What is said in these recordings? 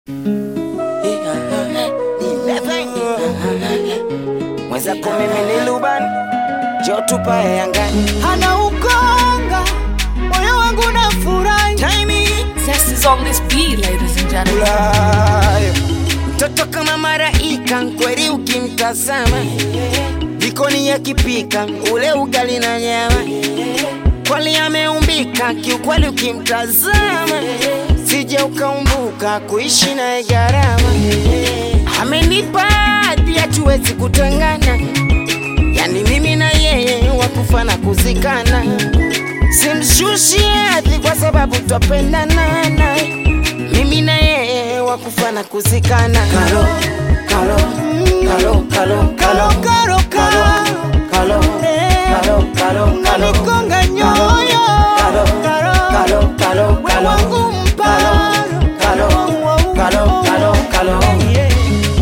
mwenzako mimi ni Luban jo tupae angani hana ukonga moyo wangu na furahi Zest is on this beat, ladies and gentlemen. Ulaya. mtoto kama maraika kweli ukimtazama jikoni yakipika ule ugali na nyama kweli ameumbika kiukweli ukimtazama sije ukaumbuka kuishi naye gharama amenipa hadi hatuwezi kutengana yani mimi na yeye wakufa na kuzikana simshushi hadhi kwa sababu twapendana naye mimi na yeye wakufa na kuzikana kalo kalo kalo kalo kalo karo karo kalo kalo kalo kalo unanikonga nyoyo Kalo, kalo, kalo, we kalo, wangu mparo kalo, kalo, kalo, kalo. Yeah.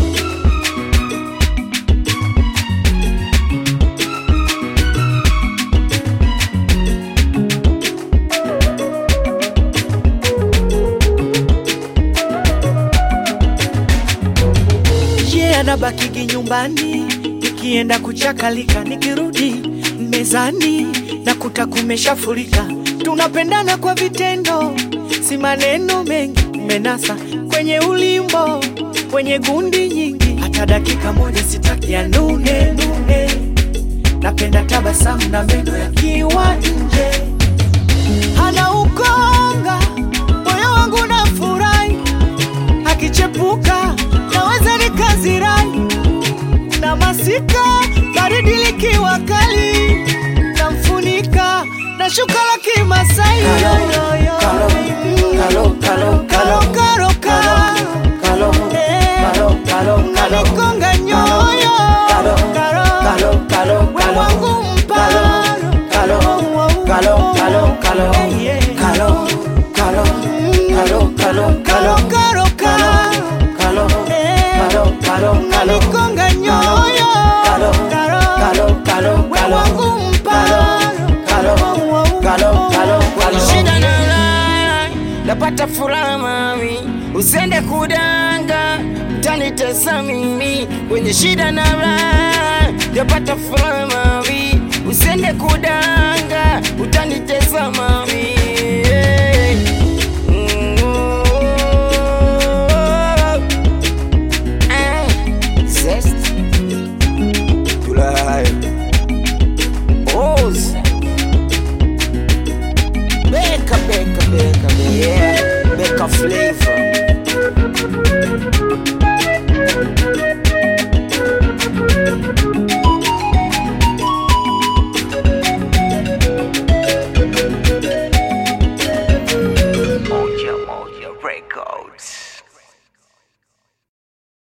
yeah, anabakigi nyumbani nikienda kuchakalika, nikirudi mezani nakuta kumeshafurika. Tunapendana kwa vitendo, si maneno mengi, menasa kwenye ulimbo, kwenye gundi nyingi, hata dakika moja sitaki ya nune nune. Napenda tabasamu na meno yakiwa nje, hana ukonga, moyo wangu na furahi akichepuka naweza nikazirai na masika baridi likiwa kali namfunika na shuka la kimasai Kalo, Yo, yo, kalo, baby. kalo, kalo, Karo, karo, karo. Kalo, Eh, kalo, kalo, kalo. unanikonga nyoyo Kalo, Karo, kalo, kalo, we kalo. wangu mparo. Kalo, kalo, kalo, kalo. Eh, yeah. Kalo, kalo, kalo, kalo, Karo, kalo. karo, karo. Kalo, Eh, kalo, kalo, kalo. unanikonga nyoyo Kalo, Karo, kalo, kalo, we kalo. wangu mparo. Kalo, kalo, kalo, kalo. Shida na ulaya, napata furaha mami, usende kudanga, utanitesa mimi kwenye shida na raha, napata furaha mami, usende kudanga, utanitesa mami